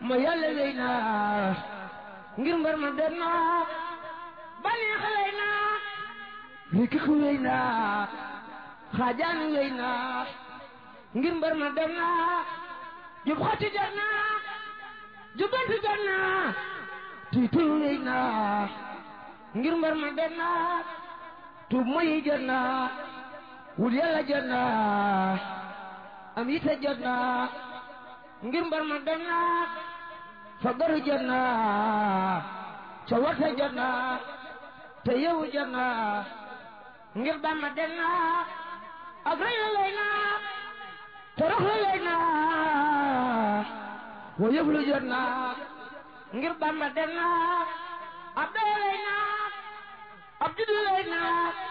ma yàlla wéy naa ngir mbar ma dem naa baneex wéy naa rikik wéy naa xaajaan wéy naa ngir mbar ma dem naa jub xati jot naa jubanti jot naa tiitul wéy naa ngir mbar ma dem naa tuub moyi jot naa wul yàlla jot naa am yite jot naa ngir mbar ma dem naa fagaru jot naa ca warte jot naa te yewu jot naa ngir Bamba dem naa ak rëy la lay naa te rox la lay naa wa yëf lu jot naa ngir Bamba dem naa ab doy lay naa ab juddu lay naa